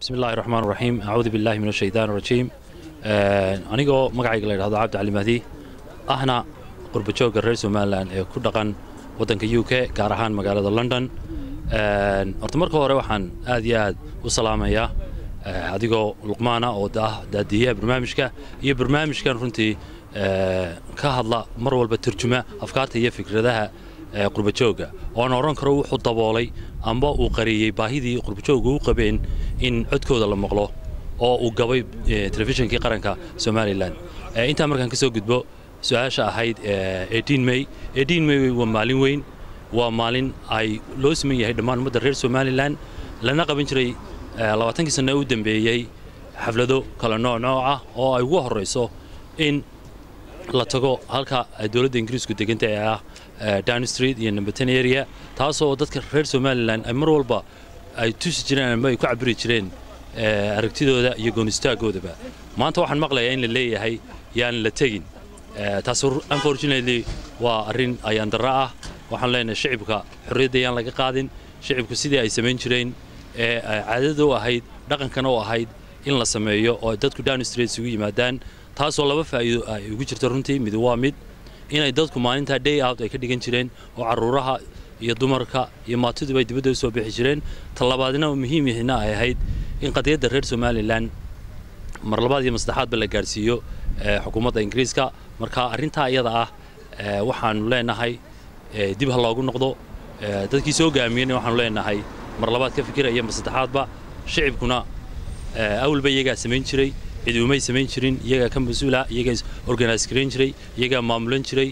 bismi illahi raxmaan raxiim acuudu billahi min ashaytaan rajiim anigoo magacayga la yidhahdo cabdi cali mahdi ahna qurbajoogga reer somalilan ee ku dhaqan waddanka u k gaar ahaan magaalada london horta marka hore waxaan aad iyo aad u salaamayaa adigoo luqmaana oo ah daadiyaha barnaamijka iyo barnaamijkan runtii ka hadla mar walba turjuma afkaarta iyo fikradaha qurbajoogga oona odhan karo wuxuu daboolay amba uu qariyey baahidii qurbajoogga u qabeen in codkooda la maqlo oo uu gabay telefishinkii qaranka somalilan intaa markaan ka soo gudbo su-aasha ahayd may may waa maalin weyn waa maalin ay loo siman yahay dhammaan ummadda reer somalilan lana qaban jiray labaatankii sanne u dambeeyey xaflado kala nooc nooc ah oo ay ugu horrayso in la tago halka dowladda ingiriisku deganta ee ah down street iyo numberton area taasoo dadka reer somalilan ay mar walba ay tusi jireen ama ay ku cabiri jireen aragtidooda iyo goonistaaggoodaba maanta waxaan maqlayaa in la leeyahay yaan la tegin taas unfortunately waa arrin ayaan darro ah waxaan leenahay shicibka xorriyadda yaan laga qaadin shicibku sidii ay samayn jireen ee caadada u ahayd dhaqankana u ahayd in la sameeyo oo dadku down street isugu yimaadaan taasoo laba faa'iido ay ugu jirto runtii mid waa mid inay dadku maalintaa day out ay ka dhigan jireen oo carruuraha iyo dumarka iyo maatiduba ay dibadda u soo bixi jireen talabaadna muhiim yahina ay ahayd in qadiyadda reer somalilan mar labaad iyo masaddexaadba la gaadhsiiyo xukuumadda ingiriiska marka arrintaa iyada ah waxaanu leenahay dib ha loogu noqdo dadkii soo gaamiyeyna waxaanu leenahay mar labaad ka fikiraya mar saddexaadba shicibkuna awalba iyagaa samayn jiray cid umay samayn jirin iyagaa ka mas-uula iyagaa organise garayn jiray iyagaa maamulan jiray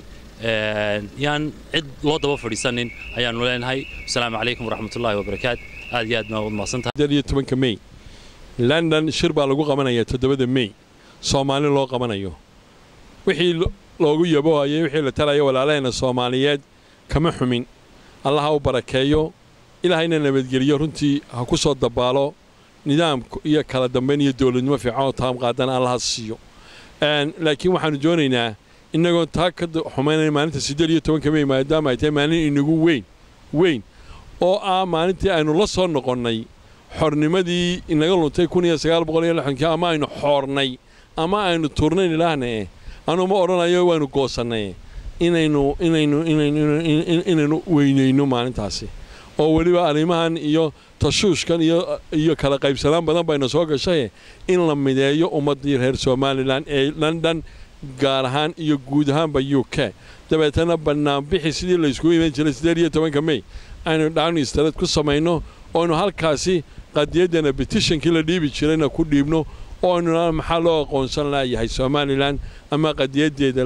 yaan cid loo daba fadhiisanin ayaanu leenahay asalaamu calaykum waraxmatullahi wabarakaat aad iyo aad baa wad mahadsantahay mey london shir baa lagu qabanaya toddobada mey soomaali loo qabanayo wixii loogu yabohayay wixii la talaya walaalaheenna soomaaliyeed kama xumin allah ha u barakeeyo ilaahayna nabadgeliyo runtii ha ku soo dabaalo nidaam iyo kala dambayn iyo dowladnimo fiican oo taam qaadana allaha siiyo laakiin waxaannu doonaynaa innagoon taa ka xumaynayn maalinta siddeed iyo tobanka mey maadaama ay tahay maalin inagu weyn weyn oo ah maalintii aynu la soo noqonnay xornimadii inaga luntay kun iyo sagaal boqol iyo lixdankii ama aynu xoornay ama aynu tuurnayn ilaahnae anuu ma odhanayo waanu goosannay inaynu inaynu inaynu weynayno maalintaasi oo weliba arrimahan iyo tashuushkan iyo iyo kala qaybsanaan badan bayna soo gashay in la mideeyo ummaddii reer somalilan ee london gaar ahaan iyo guud ahaanba u k dabeetana bannaanbixi sidii layskugu iman jiray siddeed iyo tobanka mey aynu dhaanistareed ku samayno ooaynu halkaasi qadiyaddana betishankii la dhiibi jirayna ku dhiibno oo aynu maxaa loo aqoonsan laayahay somalilan ama qadiyaddeeda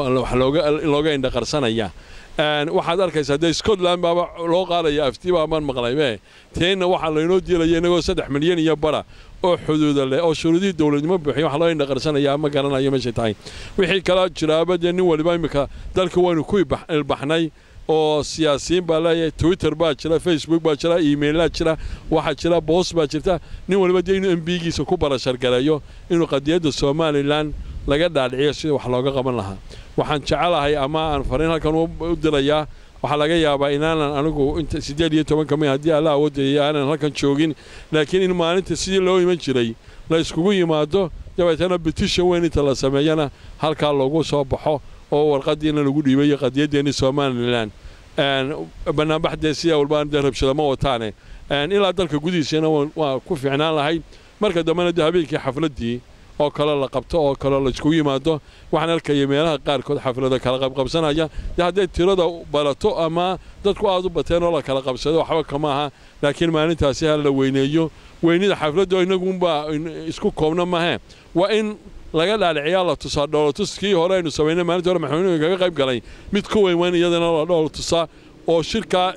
looga indhaqarsanaya waxaad arkaysaa dee scotland baaba loo qaadaya aftiibaa baan maqlaybe teenna waxaa laynoo diilaya inagoo saddex milyan iyo bara oo xuduuda leh oo shuruudihii dowladnimo buuxiya wax loo indhaqarsanaya ma garanayo meeshay tahay wixii kalaa jiraaba dee nin waliba iminka dalka waynu ku ilbaxnay oo siyaasiyiin baa leeyahay twitter baa jira facebook baa jira emailaa jira waxaa jira boos baa jirta nin waliba dee inuu embigiisa ku barashargareeyo inuu qadiyadda somalilan laga dhaadhiciyo sida wax looga qaban lahaa waxaan jecelahay ama aan fariin halkan u dirayaa waxaa laga yaabaa inaanan anigu inta siddeed iyo tobanka may haddii alla awoodaya aanan halkan joogin laakiin in maalinta sidii loo iman jiray la iskugu yimaado dabeetana betishan weyn inta la sameeyana halkaa loogu soo baxo oo warqadiina lagu dhiibayo qadiyaddeenni somalilan bannaanbaxdee sidaa walbaan dee rabshada ma wataane ilaa dalka gudihiisana waa ku fiicnaan lahayd marka dambena dee habeenkii xafladdii oo kale la qabto oo kale la iskugu yimaado waxaan arkaya meelaha qaarkood xaflada kala qabqabsanaya dee hadday tirada barato ama dadku aad u bateen oo la kala qabsado waxba kama aha laakiin maalintaasi ha la weyneeyo weynida xafladda inagunbaa isku koobna mahe waa in laga dhaadhiciyaa la tusaa dhoolotuskii hore aynu samaynay maalintii hore maxamuud kaga qayb galay mid ku weyn weyn iyadana la dhoolo tusaa oo shirkaa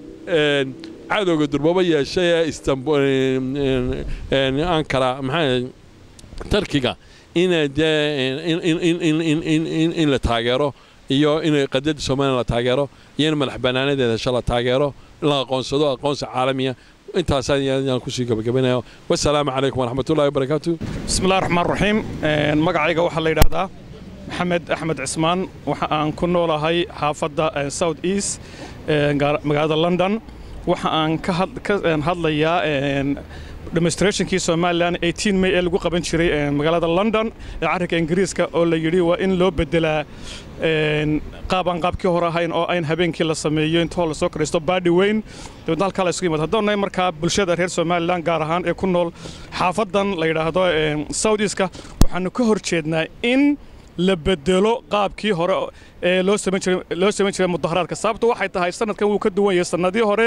cadowga durbaba yeeshay ee istanbul ankara maxaa tarkiga ina dee in la taageero iyo in qadiyadda somalilan la taageero iyo in madax bannaanadeeda hesho la taageero la aqoonsado aqoonsi caalamiya intaasaan kusii gabagabanayo wasalaamu calaykum waraxmatullahi wabarakaatu bismillahi raxmaan raxiim magacayga waxaa la yidhaahdaa maxamed axmed cismaan waxa aan ku noolahay xaafadda south east magaalada london waxa aan ka hadlayaa demonstrationkii somalilan may ee lagu qaban jiray magaalada london ee carrinka ingiriiska oo la yidhi waa in loo bedelaa qaab aan qaabkii hore ahayn oo ayn habeenkii la sameeyo intoo lasoo karisto baadhi weyn dabeedna halkaa la isugu yimaado haddoonnahay markaa bulshada reer somalilan gaar ahaan ee ku nool xaafadan la yidhaahdo southeaska waxaanu ka hor jeednaa in la bedelo qaabkii hore ee loo samayn jiray mudaharaadka sababtu waxay tahay sanadkan wuu ka duwan yahay sannadii hore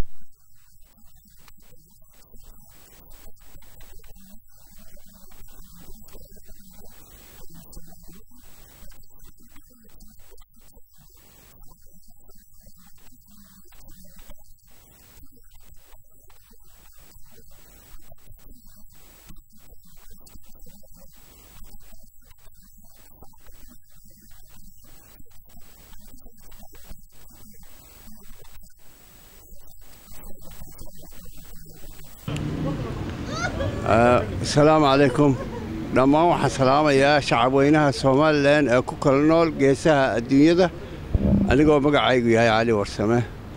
asalaamu calaykum dhammaan waxaan salaamayaa shacabweynaha somalilan ee ku kala nool geesaha adduunyada anigoo magacaygu yahay cali warsame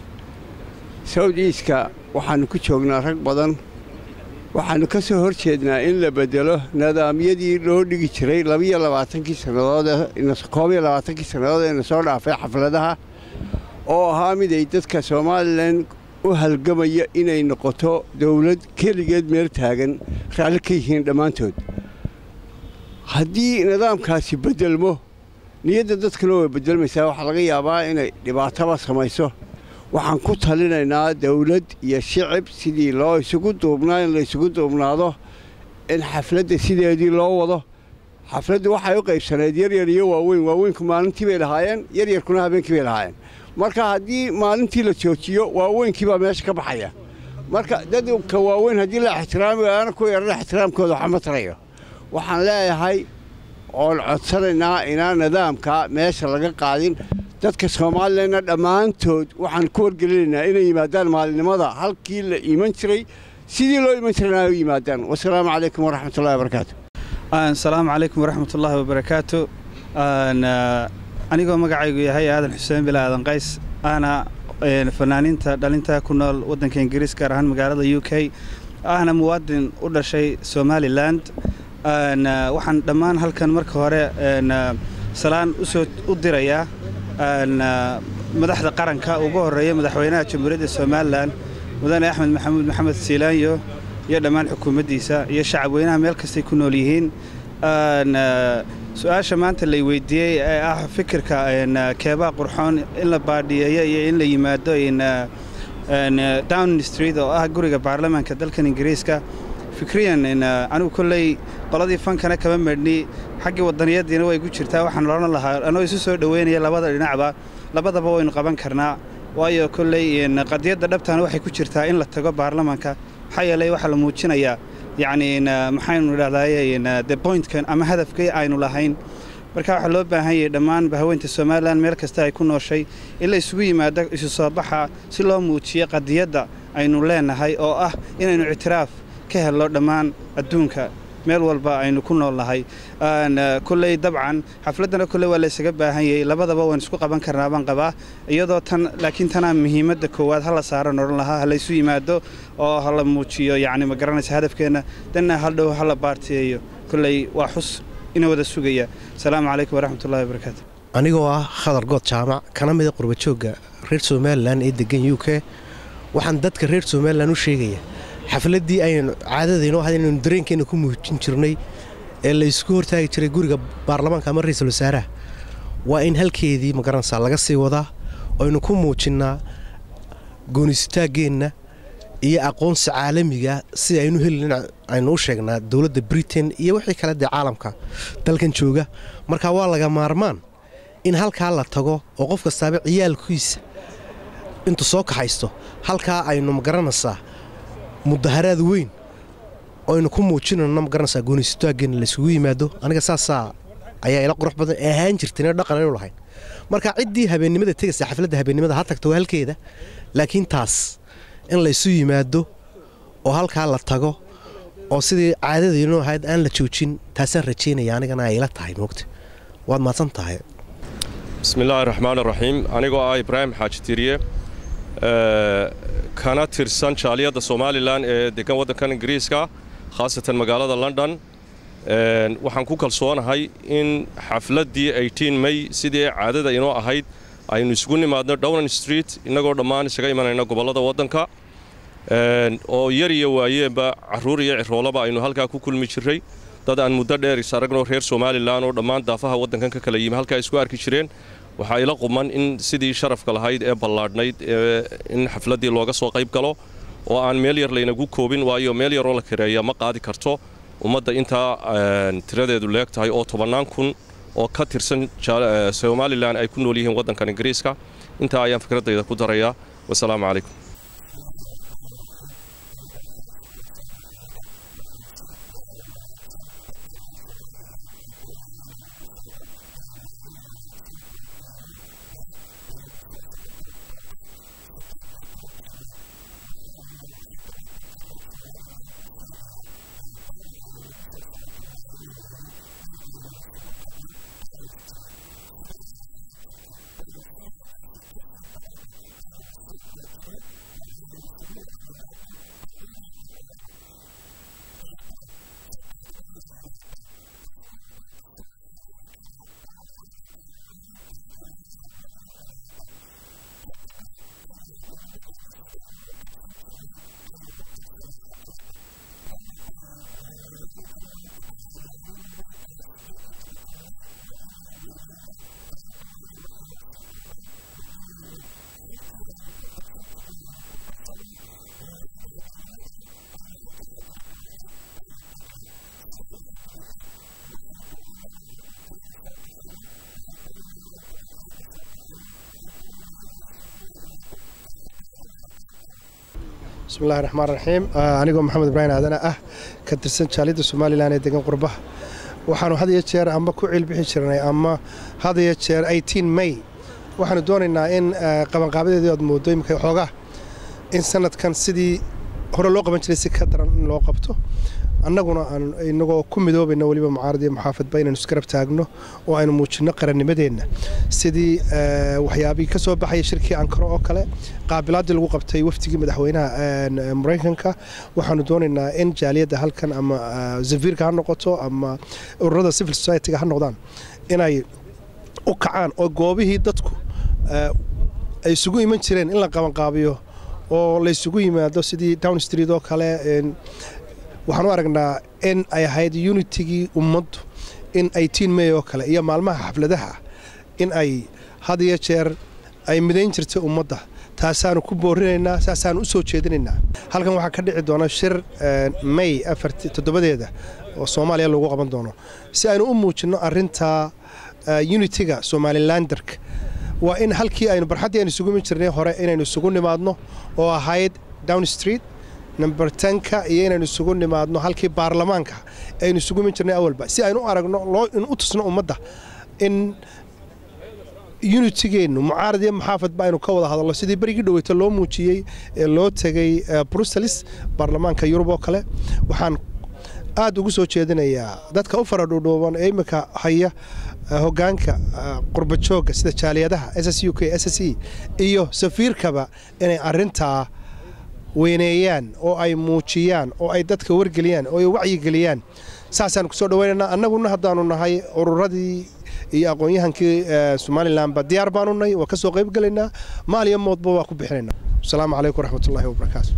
sawd iiska waxaannu ku joognaa rag badan waxaannu ka soo hor jeednaa in la beddelo nidaamyadii loo dhigi jiray labiyo labaatankii sannadood koob iyo labaatankii sannadood ee na soo dhaafay xafladaha oo ahaa mid ay dadka somalilan u halgamaya inay noqoto dawlad keligeed meel taagan raalli ka yihiin dhammaantood haddii nidaamkaasi beddelmo niyadda dadkana way beddelmaysaa waxaa laga yaabaa inay dhibaataba samayso waxaan ku talinaynaa dawlad iyo shicib sidii loo isugu duubnaa in la isugu duubnaado in xafladda sideedii loo wado xafladdu waxay u qaybsaneed yaryar iyo waaweyn waaweynku maalintii bay lahaayeen yaryarkuna habeenkii bay lahaayeen marka haddii maalintii la joojiyo waaweynkii baa meesha ka baxaya marka dadka waaweyn haddii la ixtiraami waana ku yarana ixtiraamkooda waxma tarayo waxaan leeyahay oon codsanaynaa inaan nidaamka meesha laga qaadin dadka soomalilanna dhammaantood waxaan ku wargelinaynaa inay yimaadaan maalinimada halkii la iman jiray sidii loo iman jirana ay u yimaadaan wasalaamu calaykum waraxmatullahi wabarakaatu asalaamu calaykum waraxmatullaahi wabarakaatu anigoo magacaygu yahay aadan xuseen bila aadan qays ahna fanaaniinta dhalinta ku nool waddanka ingiriis gaar ahaan magaalada u k ahna muwaadin u dhashay somalilan waxaan dhammaan halkan marka hore salaan usoo u dirayaa madaxda qaranka ugu horreeya madaxweynaha jamhuuriyadda somalilan mudane axmed maxamuud maxamed siilaanyo iyo dhammaan xukuumaddiisa iyo shacabweynaha meel kastay ku nool yihiin su-aasha maanta lay weydiiyey ee ah fikirka keebaa qurxoon in la baadhiyeeyo iyo in la yimaado down street oo ah guriga baarlamaanka dalkan ingiriiska fikriyan anigu kolley qoladii fankana kama medhni xaggii wadaniyadiina way gu jirtaa waxaan odhan lahaa anoo isu soo dhoweynaya labada dhinacba labadaba waynu qaban karnaa waayo kolley qadiyadda dhabtaana waxay ku jirtaa in la tago baarlamaanka maxaa yeelay waxaa la muujinayaa yacni maxaynu idhahdaye de pointkan ama hadafkii aynu lahayn marka waxaa loo baahan yahay dhammaan bahaweynta somalilan meel kasta ay ku nooshay in la isugu yimaado isu soo baxa si loo muujiyo qadiyadda aynu leenahay oo ah inaynu ictiraaf ka helno dhammaan adduunka meel walba aynu ku nool nahay kolley dabcan xafladdana kolley waa laysaga baahan yahay labadaba waan isku qaban karnaa baan qabaa iyadoo tan laakiin tanaa muhiimadda koowaad hala saaran odhan lahaa ha laysu yimaado oo hala muujiyo yacni ma garanaysa hadafkeenna danna haldhow hala baartiyeeyo kolley waa xus ina wada sugaya asalaamu calaykum waraxmatullahi wabarakaatu anigoo ah khadar good jaamac kana mida qurbajoogga reer somalilan ee degan u k waxaan dadka reer somalilan u sheegaya xafladdii aynu caadadaynoo ahayd inaynu dareenkeenna ku muujin jirnay ee la ysku hortaagi jiray guriga baarlamaanka ama ra-iisul wasaaraha waa in halkeedii magaranaysaa laga sii wadaa aynu ku muujinnaa goonisitaaggeenna iyo aqoonsi caalamiga si aynu helin aynu u sheegnaa dowladda britain iyo wixii kale dee caalamka dalkan jooga marka waa laga maarmaan in halkaa la tago oo qof kastaaba ciyaalkiisa intuu soo kaxaysto halkaa aynu magaranaysaa mudaharaad weyn oynu ku muujinayno magaranaysaa goonisitaaggeenna laysugu yimaado aniga saasaa ayaa ila qurux badan ee ahaan jirtayna dhaqan aynu lahayn marka ciddii habeennimada tegaysa xafladda habeennimada ha tagto waa halkeeda laakiin taas in laysu yimaado oo halkaa la tago oo sidii caadadaynoo ahayd aan la joojin taasaan rajaynaya anigana ay ila tahay moogta waad mahadsan tahay bismillaahi raxmaan raxiim anigoo ah ibraahim xaaji tiriye kana tirsan jaaliyadda somalilan ee degan waddankan ingiriiska khaasatan magaalada london waxaan ku kalsoonahay in xafladdii may sidii caadada inoo ahayd aynu isugu nimaadno downan street innagoo dhammaan isaga imanayna gobollada waddanka oo yar iyo waayeenba carruur iyo ciroolaba aynu halkaa ku kulmi jirray dad aan muddo dheer is aragno reer somalilan oo dhammaan daafaha waddankan ka kala yimi halkaa isku arki jireen waxaa ila quman in sidii sharafka lahayd ee ballaadhnayd in xafladdii looga soo qayb galo oo aan meel yar laynagu koobin waayo meel yaroo la kareeya ma qaadi karto ummadda intaa tiradeedu leeg tahay oo tobannaan kun oo ka tirsan somalilan ay ku nool yihiin waddankan ingiriiska intaa ayaan fikraddayda ku darayaa wasalaamu calaykum bismillahi raxmaan raxiim anigoo maxamed ibraahim aadana ah ka tirsan jaaliyadda somalilan ee degan qurbaha waxaanu had iyo jeer ama ku ciilbixi jirnay ama had iyo jeer may waxaanu doonaynaa in qabanqaabadeedii oad moodo imika xoogaa in sanadkan sidii hore loo qaban jiray si ka daran in loo qabto annaguna aan inagoo ku midoobayno weliba mucaarad iyo muxaafadba inaynu isgarab taagno oo aynu muujinno qarannimadeenna sidii waxyaabihii ka soo baxaya shirkii ankaro oo kale qaabilaaddii lagu qabtay wafdigii madaxweynaha maraykanka waxaanu doonaynaa in jaaliyadda halkan ama zafiirka ha noqoto ama ururada civil society-ga ha noqdaan inay u kacaan oo goobihii dadku ay isugu iman jireen in la qabanqaabiyo oo laysugu yimaado sidii down street oo kale waxaan u aragnaa in ay ahayd unitigii ummaddu in may oo kale iyo maalmaha xafladaha in ay had iyo jeer ay midayn jirtay ummadda taasaanu ku boorinaynaa saasaanu u soo jeedinaynaa halkan waxaa ka dhici doona shir may toddobadeeda oo soomaaliya lagu qaban doono si aynu u muujinno arintaa unitiga somalilanderka waa in halkii aynu barxaddii aynu isugu iman jirnay hore inaynu isugu nimaadno oo ahayd down street number tenka iyo inaynu isugu nimaadno halkii baarlamaanka aynu isugu iman jirnay awalba si aynu u aragno in u tusno ummadda in unitigeennu mucaarad iyo muxaafadba aynu ka wada hadalno sidii berigii dhoweyta loo muujiyey ee loo tegay bruselis baarlamaanka yurub oo kale waxaan aad ugu soo jeedinayaa dadka u faradhuudhuuban ee iminka haya hogaanka qurbajooga sida jaaliyadaha ss u k ss e iyo safiirkaba inay arintaa weyneeyaan oo ay muujiyaan oo ay dadka wargeliyaan oo ay wacyigeliyaan saasaan kusoo dhawaynaynaa annaguna haddaanu nahay ururadii iyo aqoon-yahankii somalilanba diyaar baanu nahay waa ka soo qayb gelaynaa maal iyo moodba waa ku bixinaynaa asalaamu calaykum waraxmatullaahi wabarakaatu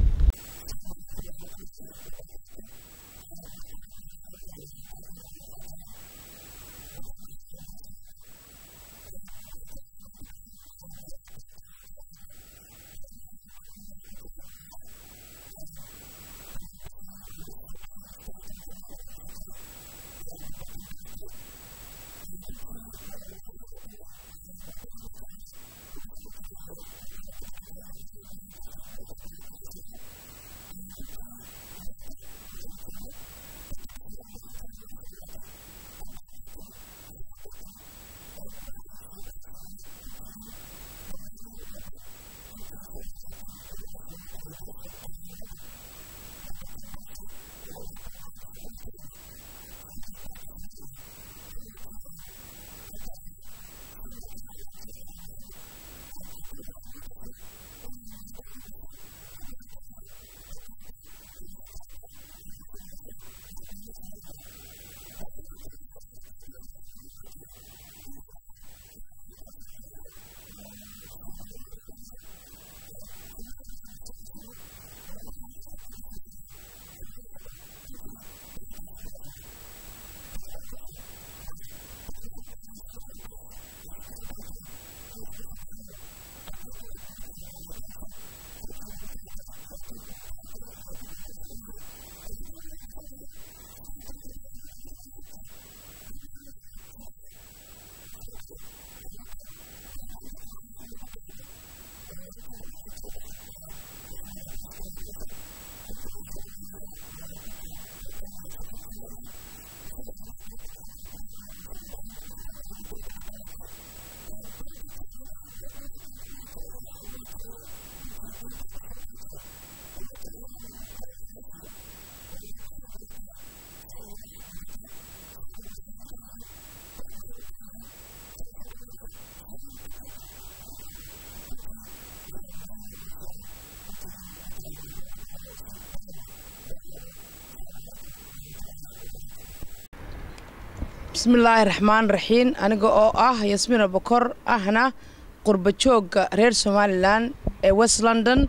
bismillaahi raxmaan raxiim aniga oo ah yasmiina bokor ahna qurba joogga reer somalilan ee west london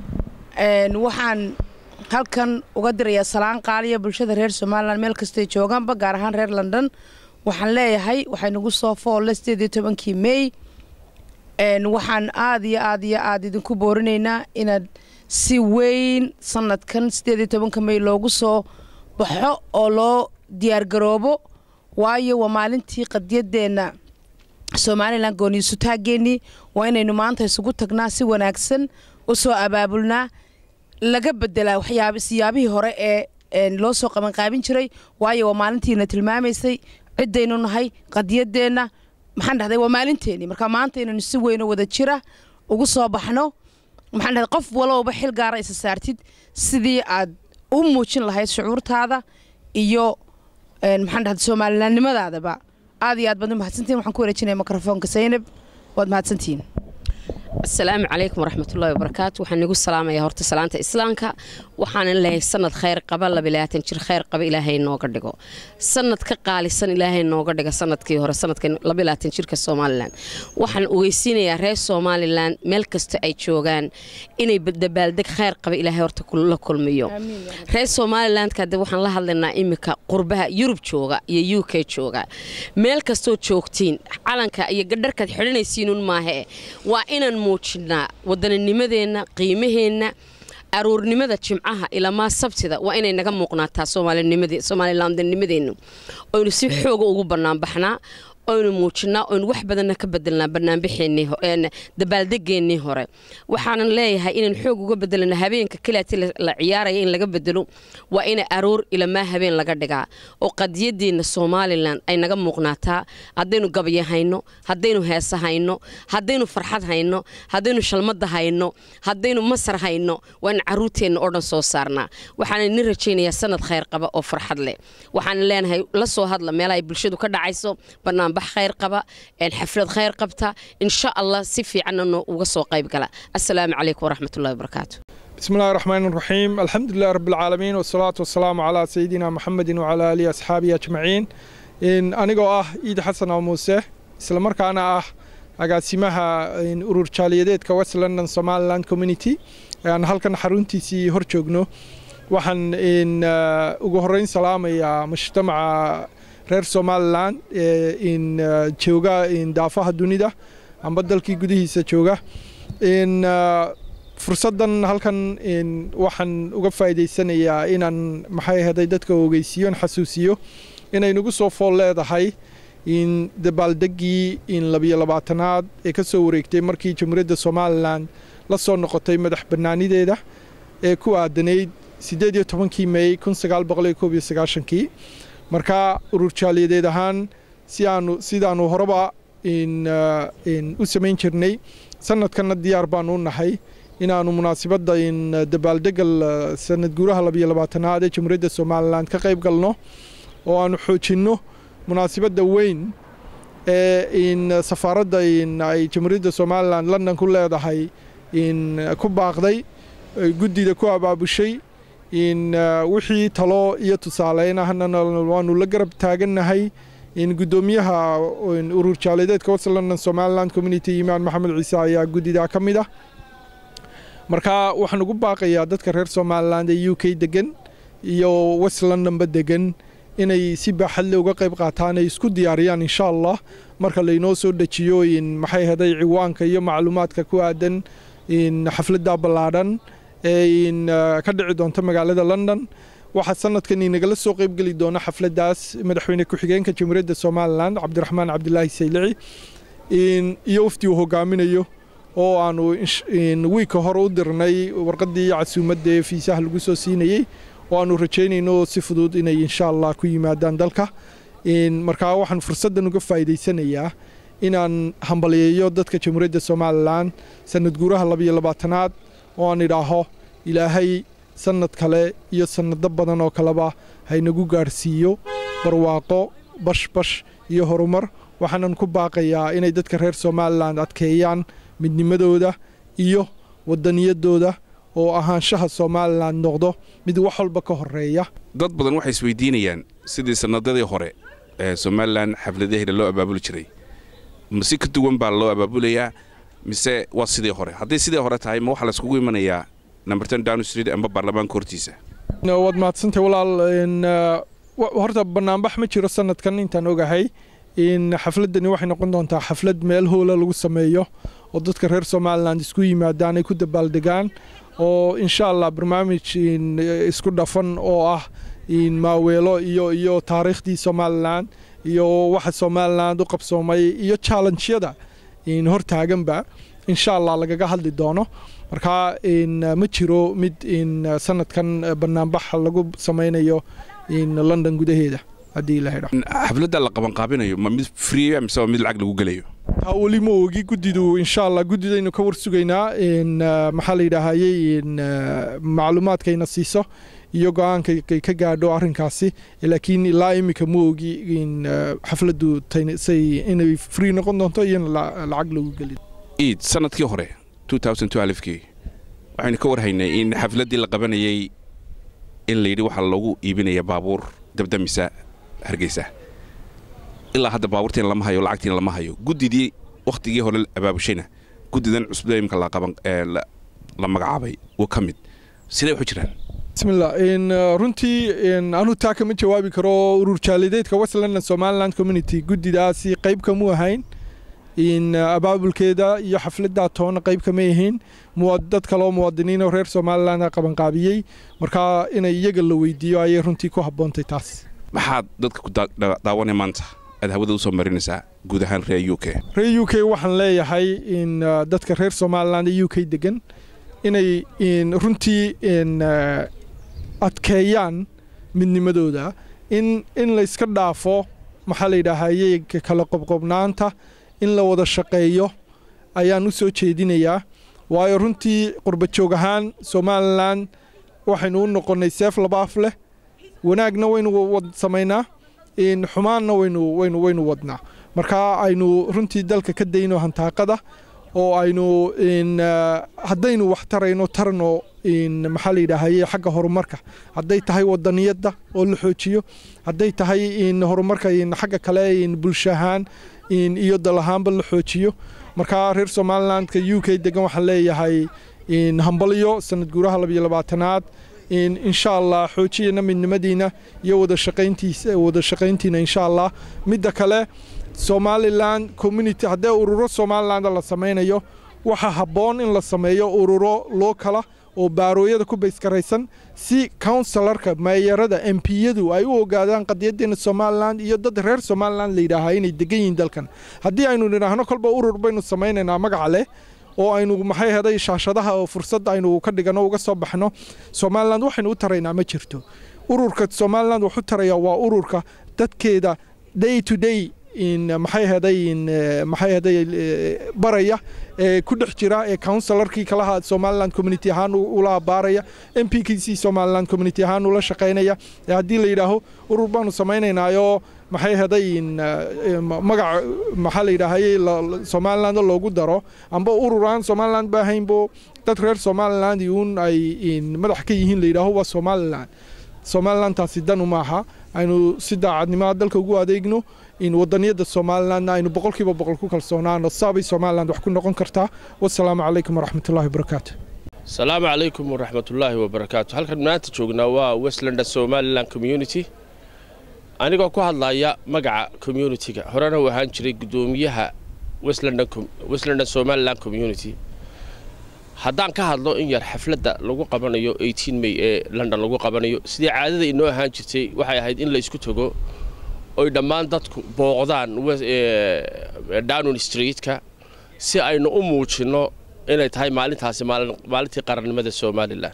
waxaan halkan uga dirayaa salaan qaaliya bulshada reer somalilan meel kastay joogaanba gaar ahaan reer london waxaan leeyahay waxay nagu soo foolle sideed iyo tobankii mey waxaan aad iyo aad iyo aad idinku boorinaynaa inaad si weyn sanadkan sideed iyo tobanka mey loogu soo baxo oo loo diyaargaroobo waayo waa maalintii qadiyadeenna somalilan gooniisutaaggeenii waa inaynu maanta isugu tagnaa si wanaagsan u soo abaabulnaa laga bedelaa waxyaab siyaabihii hore ee loo soo qabanqaabin jiray waayo waa maalintiina tilmaamaysay ciddaynu nahay qadiyadeenna maxaan dhahday waa maalinteennii marka maanta inaynu si weyno wada jira ugu soo baxno maxaan dhahday qof walowba xil gaara isa saartid sidii aad u muujin lahayd shucuurtaada iyo maxaan dhahday soomalilaannimadaadaba aad iyo aad baad u mahadsantihin waxaan ku wareejinaya mikrofoonka saynab waad mahadsantihiin asalaamu calaykum waraxmatullahi wabarakaatu waxaan igu salaamaya horta salaanta islaamka waxaanan leeyahay sanad khayr qaba labilaatan jir khayr qaba ilaahay nooga dhigo sanad ka qaalisan ilaahay nooga dhiga sanadkii hore sanadka labilaatan jirka somalilan waxaan ogeysiinayaa reer somalilan meel kasta ay joogaan inay dabaaldeg khayr qaba ilaahay horta la kulmiyo reer somalilandka hadde waxaan la hadlaynaa iminka qurbaha yurub jooga iyo u k jooga meel kastoo joogtiin calanka iyo gadharkaad xidhanaysiinun maahe waa inaan muujinaa waddaninimadeenna qiimaheenna aruurnimada jimcaha ilamaa sabtida waa inay naga muuqnaataa soomalilandanimadeennu oynu si xooga ugu banaanbaxnaa oynu muujinaa oynu wax badanna ka bedelnaa banaanbaxeennii dabaaldegeennii hore waxaanan leeyahay inaan xoog uga bedelana habeenka keliati la ciyaaraya in laga bedelo waa ina aroor ilamaa habeen laga dhigaa oo qadiyadeenna somalilan ay naga muuqnaataa haddaynu gabya hayno haddaynu heesa hayno haddaynu farxad hayno haddaynu shalmada hayno haddaynu masar hayno waa in caruurteenna oo dhan soo saarnaa waxaana nin rajaynayaa sanad khayr qaba oo farxad leh waxaana leenahay la soo hadla meelaha ay bulshadu ka dhacayso banaan bax khayr qaba xaflad khayr qabta insha allah si fiicanna uga soo qayb gala assalaamu calaykum waraxmatullahi wabarakaatu بسم الله الرحمن الرحيم الحمد لله رب العالمين والصلاة والسلام على سيدنا محمد وعلى آله أصحابه أجمعين إن أنا آه إيد حسن أو موسى إسلام أنا آه agaasimaha urur jaaliyadeedka west london somaliland community aan halkan xaruntiisii hor joogno waxaan ugu horeyn salaamayaa mujtamaca reer somalilan in jooga daafaha dunida amba dalkii gudihiisa jooga fursaddan halkan waxaan uga faa'iidaysanayaa inaan maxay ahaday dadka ogeysiiyo xasuusiyo inay nagu soo fool leedahay in dabaaldeggii in labiyo labaatanaad ee ka soo wareegtay markii jamhuuriyadda somalilan la soo noqotay madax bannaanideeda ee ku aadanayd siddeed iyo tobankii mey kun sagaal boqol iyo koob iyo sagaashankii marka urur jaaliyadeed ahaan si aanu sidaanu horeba u samayn jirnay sanadkanna diyaar baanu u nahay inaannu munaasibadda in dabaaldegga sanad guuraha labiyo labaatanaad ee jamhuuriyadda somalilan ka qayb galno oo aanu xoojinno munaasibadda weyn ee in safaaradda in ay jamhuuriyadda somalilan london ku leedahay in ku baaqday guddida ku abaabushay in wixii talo iyo tusaaleyn ahna waanu la garab taagannahay in guddoomiyaha urur jaaliyadeedka west london somaliland community imaan maxamed ciise ayaa guddidaa ka mid ah marka waxaan ugu baaqayaa dadka reer somaliland ee u k degan iyo west londonba degan inay si baaxadle uga qayb qaataan ay isku diyaariyaan insha allah marka laynoo soo dejiyo in maxay haday ciwaanka iyo macluumaadka ku aadan in xafladda ballaadhan ee in ka dhici doonta magaalada london waxaa sanadkan inagala soo qaybgeli doona xafladdaas madaxweyne ku-xigeenka jamhuuriyadda somalilan cabdiraxmaan cabdilaahi saylici iyo wafdi uu hogaaminayo oo aanu wiigka hore u dirnay warqaddii casuumadda ee fiisaha lagu soo siinayey oo aanu rajaynayno si fudud inay insha allah ku yimaadaan dalka markaa waxaan fursaddan uga faa'iidaysanayaa inaan hambaliyeeyo dadka jamhuuriyadda somalilan sanad guuraha labiyo labaatanaad oo aan idhaaho ilaahay sanad kale iyo sanado badan oo kaleba haynagu gaadhsiiyo barwaaqo bashbash iyo horumar waxaanan ku baaqayaa inay dadka reer somalilan adkeeyaan midnimadooda iyo wadaniyadooda oo ahaanshaha somalilan noqdo mid wax walba ka horeeya dad badan waxay isweydiinayaan sidii sannadadii hore somalilan xafladaheeda loo abaabuli jiray mase ka duwan baa loo abaabulayaa mise waa sidii hore hadday sidii hore tahay ma waxaa layskugu imanayaa numberton down street amba baarlamaanka hortiisa waad mahadsantay walaal horta banaanbax ma jiro sanadkan intaan ogahay in xafladani waxay noqon doontaa xaflad meel hoola lagu sameeyo oo dadka reer somalilan isku yimaadaan ay ku dabaaldegaan oo insha allah barnaamij isku dhafan oo ah maaweelo iyo iyo taariikhdii somalilan iyo waxa somalilan u qabsoomay iyo challengyada hortaaganba insha allah lagaga hadli doono marka ma jiro mid sanadkan banaanbax lagu samaynayo london gudaheeda haddii la xidho xafladda la qabanqaabinayo ma mid free mise waa mid lacag lagu gelayo taa weli ma ogi guddidu insha allah guddidaynu ka war sugaynaa maxaa la yidhaahayey macluumaadkayna siiso iyo go-aankay ka gaadho arrinkaasi laakiin ilaa iminka ma ogi xafladdu say inay free noqon doonto iyo in lacag lagu geli iid sanadkii hore kii waxaynu ka warhaynay in xafladdii la qabanayey in layidhi waxaa loogu iibinaya baabuur dabdamisa hargeysa ilaa hadda baabuurtiin lama hayo lacagtiin lama hayo guddidii wakhtigii hore abaabushayna guddidan cusbada imika la magacaabay waa ka mid sidee waxu jiraan bismillah runtii anuu taa kama jawaabi karo urur jaalideedka west london somaliland community guddidaasi qayb kamu ahayn abaabulkeeda iyo xafladdaa toona qayb kama ahayn dad kaloo muwaadiniinoo reer somaliland qabanqaabiyey markaa inay iyaga la weydiiyo ayay runtii ku habboontay taas maxaad dadka ku daawanay maanta aad hawada usoo marinaysaa guud ahaan reer u k reer u k waxaan leeyahay in dadka reer somaliland ee u k degan inay runtii adkeeyaan midnimadooda in in layska dhaafo maxaa la yidhaahayey kala qobqobnaanta in la wada shaqeeyo ayaan u soo jeedinayaa waayo runtii qurbajoog ahaan somalilan waxaynu u noqonnay seef labaaf leh wanaagna waynu wad samaynaa xumaanna waynu waynu waynu wadnaa marka aynu runtii dalka ka dayno hantaaqada oo aynu haddaynu wax tarayno tarno maxaa la yidhaahaye xagga horumarka hadday tahay wadaniyadda oo la xoojiyo hadday tahay horumarka xagga kale bulsho ahaan iyo dal ahaanba la xoojiyo marka reer somalilandka u k degan waxaan leeyahay hambalyo sanad guuraha labiyo labaatanaad insha allah xoojiyana midnimadiina iyo wada shaqayntiisa wada shaqayntiina insha allah midda kale somaliland community haddee ururo somaliland la samaynayo waxaa habboon in la sameeyo ururo loo kala oo baarooyada ku bayskaraysan si counselarka meeyarada empiyadu ay u ogaadaan qadiyadeena somalilan iyo dad reer somalilan la yidhaahaa inay degan yihiin dalkan haddii aynu nidhaahno kolba urur baynu samaynaynaa magaca leh oo aynu maxay heday shaashadaha oo fursad aynu ka dhigano uga soo baxno somaliland waxaynu u taraynaa ma jirto ururka somaliland wax u taraya waa ururka dadkeeda day to day maxay heday maxay heday baraya ee ku dhex jira ee counselarkii kalaha somaliland community ahaan ula baaraya m p k c somaliland community ahaan ula shaqaynaya ee haddii la yidhaaho urur baanu samaynaynaayo maxay heday magac maxaa la yidhaahayey somaliland loogu daro amba urur aan somaliland ba ahaynbo dad reer somaliland uun ay madax ka yihiin la yidhaaho waa somaliland somalilandtaasi danu maaha aynu si daacadnimada dalka ugu adeegno in wadaniyada somalilandna aynu boqolkiiba boqol ku kalsoonaano saabay somaliland wax ku noqon kartaa wasalaamu calaykum waraxmatullahi wabarakaatu asalaamu calaykum waraxmatullaahi wabarakaatu halkan maanta joognaa waa westlander somaliland community anigoo ku hadlaya magaca communitiga horena u ahaan jiray guddoomiyaha westlander somaliland community haddaan ka hadlo in yar xafladda lagu qabanayo may ee london lagu qabanayo sidii caadada inoo ahaan jirtay waxay ahayd in la isku tago oy dhammaan dadku booqdaan downon streetka si aynu u muujinno inay tahay maalintaasi maalintii qarannimada somalilan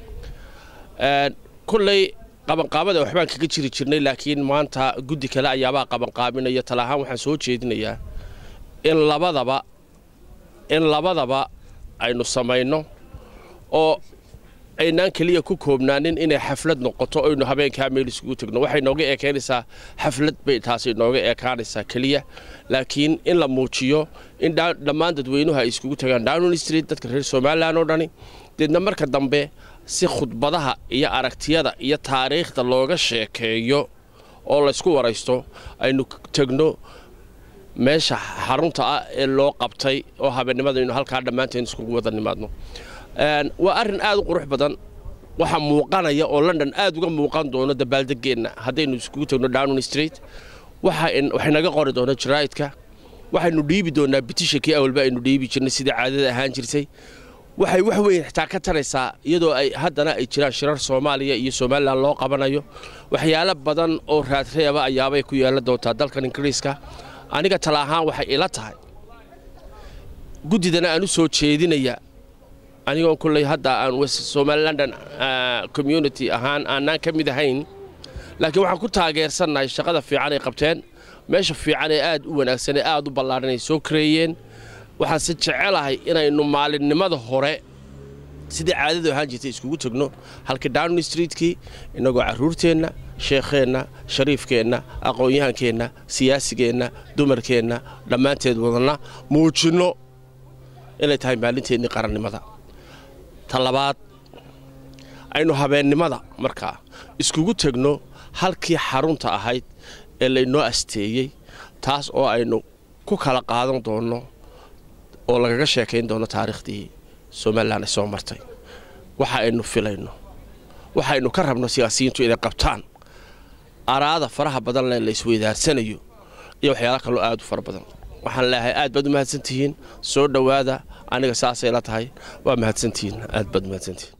kulley qabanqaabada waxbaan kaga jiri jirnay laakiin maanta guddi kale ayaabaa qabanqaabinaya tala ahaan waxaan soo jeedinayaa in labadaba in labadaba aynu samayno oo aynaan keliya ku koobnaanin inay xaflad noqoto oynu habeenkaa meel isugu tegno waxay nooga eekaynaysaa xaflad bay taasi nooga eekaanaysaa keliya laakiin in la muujiyo in dhammaan dadweynuhu ay iskugu tagaan downon street dadka reer somalilan oo dhani deedna marka dambe si khudbadaha iyo aragtiyada iyo taariikhda looga sheekeeyo oo laysku waraysto aynu tegno meesha xarunta ah ee loo qabtay oo habeennimada aynu halkaa dhammaanteen iskugu wada nimaadno waa arrin aad u qurux badan waxaa muuqanaya oo london aad uga muuqan doono dabaaldegeenna haddaynu iskugu tegno downing street waxay naga qori doona jaraa'idka waxaynu dhiibi doonaa bitishankii awalba aynu dhiibi jirnay sidii caadada ahaan jirtay waxay wax weyn xitaa ka taraysaa iyadoo ay haddana ay jiraan shirar soomaaliya iyo somalilan loo qabanayo waxyaalo badan oo raadreeba ayaabay ku yeelan doontaa dalkan ingiriiska aniga tala ahaan waxay ila tahay guddidana aan u soo jeedinaya anigoo kulley hadda aan somalilandan community ahaan aanaan ka mid ahayn laakiin waxaan ku taageersannahay shaqada fiican ay qabteen meesha fiican ee aad u wanaagsan ee aad u ballaadhan ay soo kareeyeen waxaanse jecelahay inaynu maalinimada hore sidii caadadu ahaan jirtay iskugu tegno halka downing streetkii innagoo carruurteenna sheekheenna shariifkeenna aqoon-yahankeenna siyaasigeenna dumarkeenna dhammaanteed wadanna muujinno inay tahay maalinteennii qarannimada ta labaad aynu habeennimada markaa iskugu tegno halkii xarunta ahayd ee laynoo asteeyey taas oo aynu ku kala qaadan doonno oo lagaga sheekayn doono taariikhdii somalilan ay soo martay waxa aynu filayno waxaynu ka rabno siyaasiyiintu inay qabtaan araada faraha badan le la isweydaarsanayo iyo waxyaala kaloo aad u fara badan waxaan leeyahay aad baad u mahadsantihiin soo dhowaada aniga saasay la tahay waa mahadsantihiin aad baad u mahadsantihiin